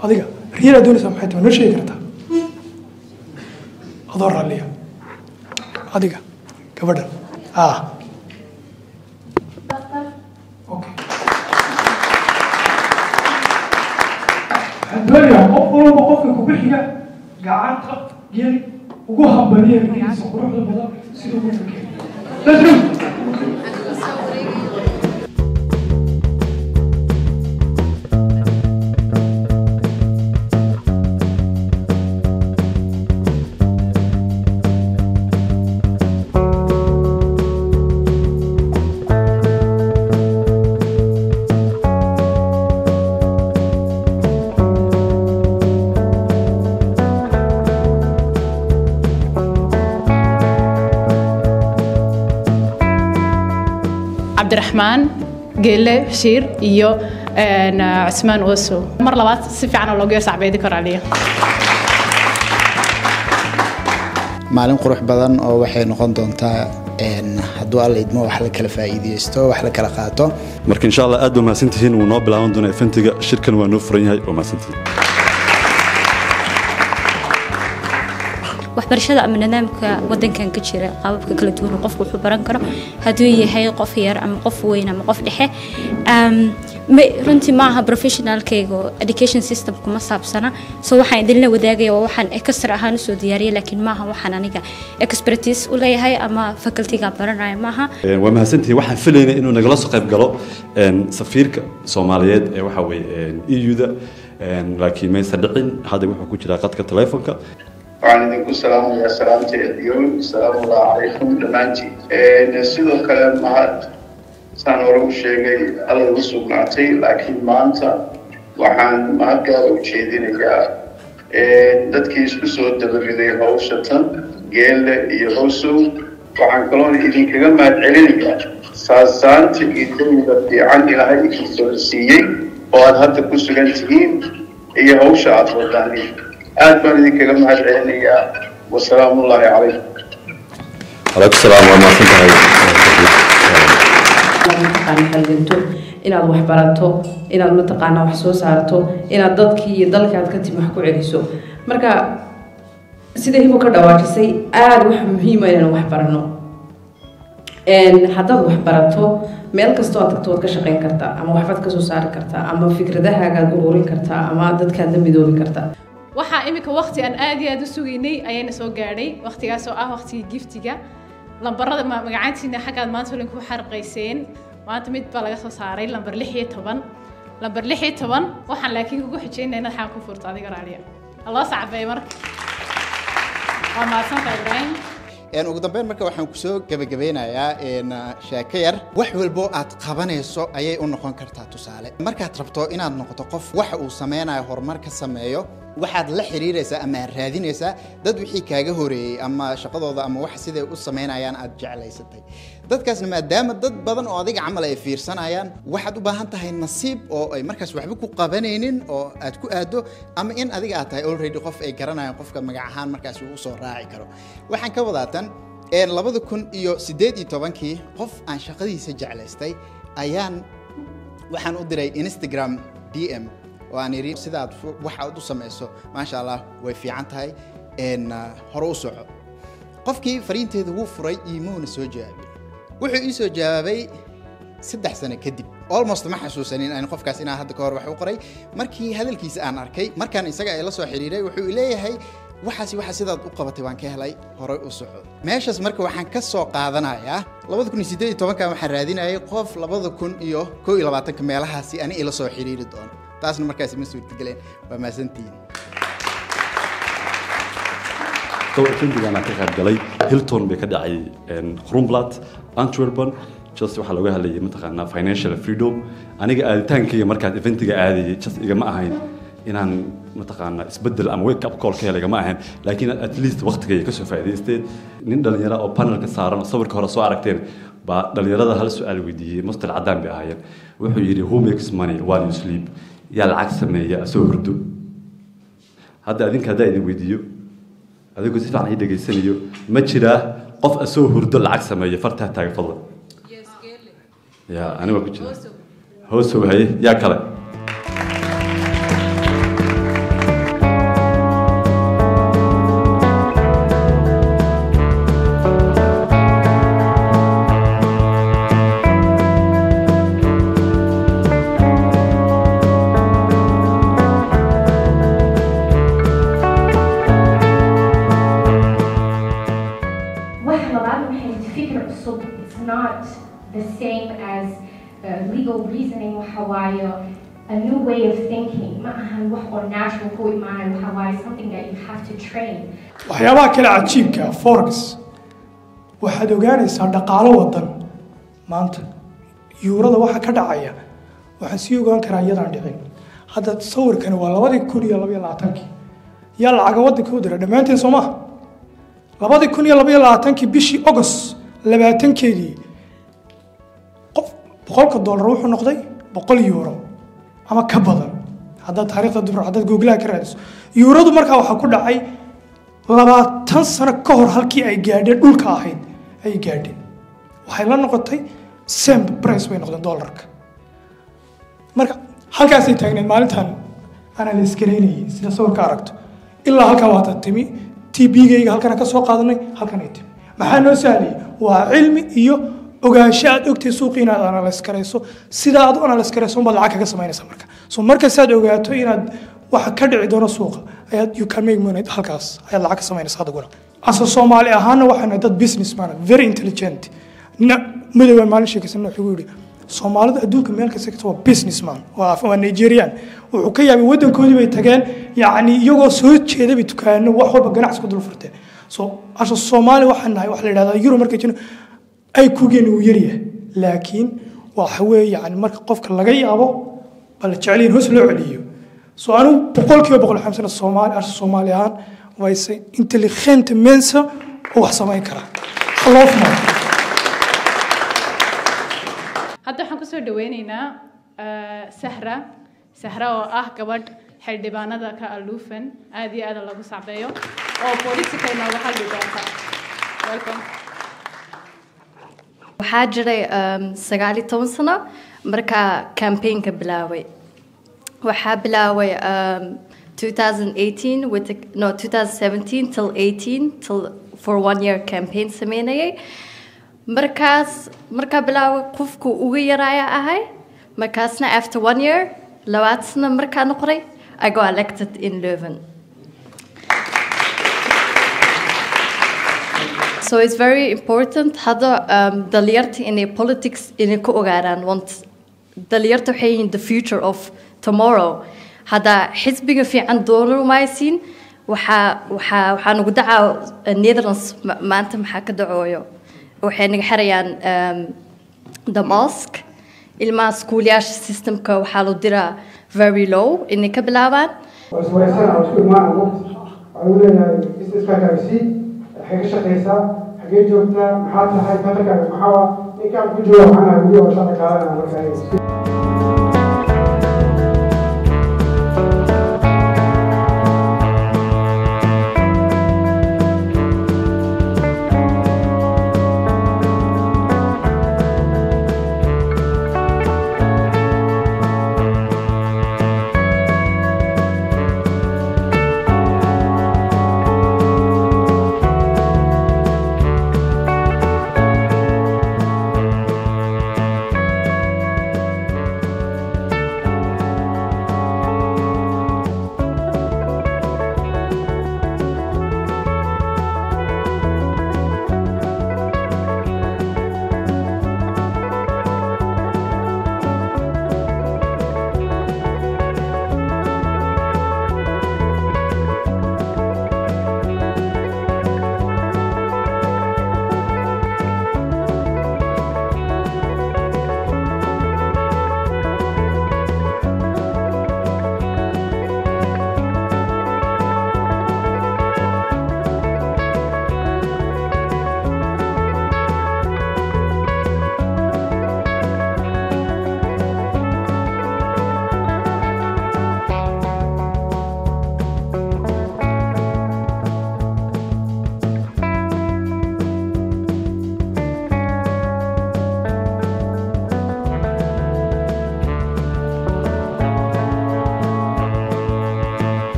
adiga riyadaa doonaysaa maxay tahay noo sheegi kartaa adoo raalliya adiga gabadhan ah okay waxaan doonayaa qof walba qofka kugu xiga gacanta geli ugu hambaliya rigiisa quruxda badan siduu ugu fakeeyo Let's go. cabdiraxmaan geelle bashiir iyo cusmaan oosow mar labaad si fiican oo loogu sacbeedi karo aliya maalin qurux badan oo waxay noqon doontaa hadduu alla idmo wax la kala faa'iideysto wax la kala qaato marka insha allah aad ba mahadsantihiin wuu noo bilaaban doonaa eventiga shirkan waa noo furan yahay waa mahadsantihiin waxbarashada ama nidaamka wadankan ka jira qaababka kala duwan oo qofku wuxuu baran karo hadduu yahay qof yar ama qof weyn ama qof dhexe runtii maaha professionalkayga oo education system kuma saabsana so waxaan idinla wadaagaya waa waxaan extra ahaan usoo diyaariyay laakiin maaha waxaan aniga expertise u leeyahay ama facultyga baranaya maaha waa mahadsantihiin waxaan filaynay inuu nagala soo qayb galo safiirka soomaaliyeed ee waxa weeye eu-da laakiin maysa dhicin hadda wuxuu ku jiraa qadka telefonka waxaan idinku salaamayaa salaamta adiyow salaamullahi calaykum dhammaantiin sidoo kale mahad saan hore u sheegay alla ugu sugnaatay laakiin maanta waxaan mahadgaada u jeedinayaa dadkii isku soo dabariday hawsha tan geelle iyo howsow waxaan kaloona idinkaga mahad celinayaa saasaanta iyo dawida fiican ilaahay idin siiyey oo aad hadda ku sugan tihiin iyo hawsha aada wadaanin aad baan idinkaga mahad celinayaa wasalaamu ullaahi calaykum calaykum salaam waa mahadsan mataqaana halganto inaad wax barato inaad mataqaana wax soo saarto inaad dadkii iyo dalkaad ka timi wax ku celiso marka sida hibo ka dhawaajisay aada wax muhiima inaan wax barano haddaad wax barato meel kastoo aad tagto waad ka shaqayn kartaa ama waxbaad kasoo saari kartaa ama fikradahagaad ururin kartaa ama dadkaad la midoobi kartaa waxaa iminka waqti aan aad iyo aad u sugaynay ayayna soo gaadhay waqtigaas oo ah waqtigii giftiga lambarada magacaantiina xaggaad maanta olin ku xarqayseen maanta mid baa laga soo saaray lambar lix iyo toban lambar lix iyo toban waxaan laakiin kugu xijaynaya inaad xaan ku furto adiga raaliya alloo sacbay marka waa mahadsantaa ibraahim ugu dambeyn marka waxaan kusoo gebagabeynayaa sheeko yar wax walbo aad qabanayso ayay u noqon kartaa tusaale markaad rabto inaad noqoto qof waxa uu sameynayo horumar ka sameeyo waxaad la xiriiraysaa ama aad raadinaysaa dad wixii kaaga horeeyey ama shaqadooda ama wax siday u samaynayaan aad jeclaysatay dadkaasna maadaama dad badan oo adiga camal ay fiirsanayaan waxaad u baahan tahay nasiib oo ay markaas waxba ku qabanaynin oo aad ku aado ama in adiga aad tahay already qof ay garanayaan qofka magac ahaan markaas uu usoo raaci karo waxaan ka wadaatan labada kun iyo siddeed iyo tobankii qof aan shaqadiisa jeclaystay ayaan waxaan u diray instagram d m oo aan idhi sidaad waxa aad u samayso maasha allah way fiican tahay hore u soco qofkii fariinteeda wuu furay iimuuna soo jawaabay wuxuu ii soo jawaabay saddex sano kadib almost ma xasuusanin aan qofkaas inaan hadda ka hor wax u qoray markii hadalkiisa aan arkay markaan isaga ay la soo xiriiray wuxuu leeyahay waxaasi waxa sidaad u qabatay waan ka helay horay u soco meeshaas marka waxaan ka soo qaadanayaa labada kun iyo siddeed iyo tobankan waxaan raadinayay qof labada kun iyo koo iyo labaatanka meelahaasi ani ila soo xiriiri doono taasna markaasi ma suurtageleen waa mahadsantihiin eventigan aan ka qayb galay hilton bay ka dhacay krumblat antwerpen just waxaa looga hadlayay mataqaanaa financial freedom aniga aaditaankayga markaan eventiga aadayay just igama ahayn inaan mataqaanaa isbedel ama wake up call ka helay igama ahayn laakiin at least waqtigayga kasoo faa'iidaysteen nin dhalinyaro oo panelka saaran oo sawirka hore soo aragteen baa dhalinyarada hal su-aal weydiiyey mustar caddaan bay ahaayeen wuxuu yidhi who makes money while you sleep yaa lacag sameeya asoo hurdo hadda adinka haddaa idin weydiiyo adigoo si fiican ii dhegaysanayo ma jiraa qof asoo hurdo lacag sameeya fartaa taaga fadlan ya ani waa ku jira hoosow haye yaa kale reasoning waxa waaye a new way of thinking ma ahan wax oo natural ku imaanayo waxa waaye something that you have to train waxyaabaha kale cajiibka ah, forex waxaad ogaanaysaa dhaqaalo wadan maanta yuurada waxa ka dhacaya waxaan sii ogaan karaa iyadaan dhicin hadda sawirkani waa labadii kun iyo labaiyo labaatankii yaa lacaga wadanka u dira dhammaanteen soo maha labadii kun iyo labaiyo labaatankii bishii august labaatankeedii qof boqolka doolar wuxuu noqday boqol euro ama ka badan haddaad taariikhda dibro haddaad googlaha ka raadiso yuuradu markaa waxaa ku dhacay labaatan sano ka hor halkii ay gaadheen dhulka ahayd ay gaadheen waxay la noqotay sem price bay noqdeen dollarka marka halkaasay taagneed maalintan anaa la iskaleynayay sida sawirka aragto ilaa halkaa waata timi tbgayga halkana ka soo qaadanay halkan ay timi maxaa noo sahlayay waa cilmi iyo ogaansho aad ogtay suuqi inaad analyse karayso sida aad u analyse karayso unbaad lacag kaga samaynaysa marka so markasaad ogaato inaad waxa ka dhici doono suuqa ayaad you can make money halkaas ayaad lacag ka samaynaysa adiguna asa soomaali ahaana waxaana dad business man very intelligent nina madowaan maalin sheekaysan wuxuu yidhi soomaalidu adduunka meel kasta kasta waa business man waa waa nigerian wuxuu ka yaabay waddankoodii bay tageen yacni iyagoo soo jeeda bay dukaano wax walba ganacsi ku dul furteen so asha soomaali waxaan nahay waxa la yidhahdaa euro markay jirno ay kugeeni uu yaryahay laakiin waxa weeye yani marka qofka laga yaabo baa la jecel yahin hoos loo celiyo so anigu boqolkiiba boqol xamsana soomaali asha soomaali ahaan wayse intelligente mensa oo wax samayn kara loo fumaa hadda waxaan kusoo dhaweyneynaa eh, sahra sahra oo ah gabadh xildhibaanada ka aluufan aad iyo aad lagu sacbeeyo oo politica inooga hadli doonta welcome waxaa jiray um, sagaal iyo toban sano markaa campaignka bilaaway waxaa bilaaway um, 2018 with the, no 2017 till 18 till for one year campaign sameynayay markaas markaa bilaaway qofku ugu yaraaya ahay markaasna after one year labaad sano markaa noqday I got elected in Leuven So it's very important hadda um, dhalinyarta inay politics inay ku ogaadaan want dhalinyarta waxay yihiin the future of tomorrow hadda xisbiga fiican doonumaysiin waxaa waxaa waxaa nagu dacaa uh, Netherlands ma- maanta maxaa ka dacooyo waxay naga xirayaan um, the mosque ilmaha iskuulayaasha systemka waxaa loo diraa very low inay ka bilaabaan iswareysana oo isku imaana waqti waxaa uu leeyahay businesskaaga sii xagee ka shaqaysaa xagee joogtaa maxaa tahay fakarkaaga maxaa ninkaan ku jooga maxaa weli oo shaqa qaadanaa markaa